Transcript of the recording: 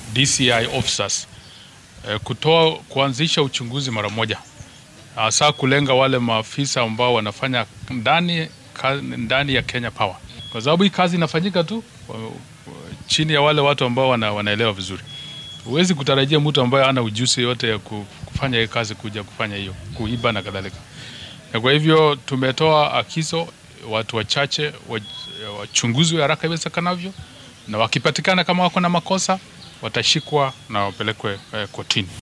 DCI officers eh, kutoa kuanzisha uchunguzi mara moja, hasa kulenga wale maafisa ambao wanafanya ndani, ka, ndani ya Kenya Power, kwa sababu hii kazi inafanyika tu wa- wa- chini ya wale watu ambao wana, wanaelewa vizuri. Huwezi kutarajia mtu ambaye ana ujuzi yote ya ku- kufanya hii kazi kuja kufanya hiyo kuiba na kadhalika. Na kwa hivyo tumetoa akizo watu wachache wa- wachunguzwe haraka iwezekanavyo, na wakipatikana kama wako na makosa watashikwa na wapelekwe eh, kotini.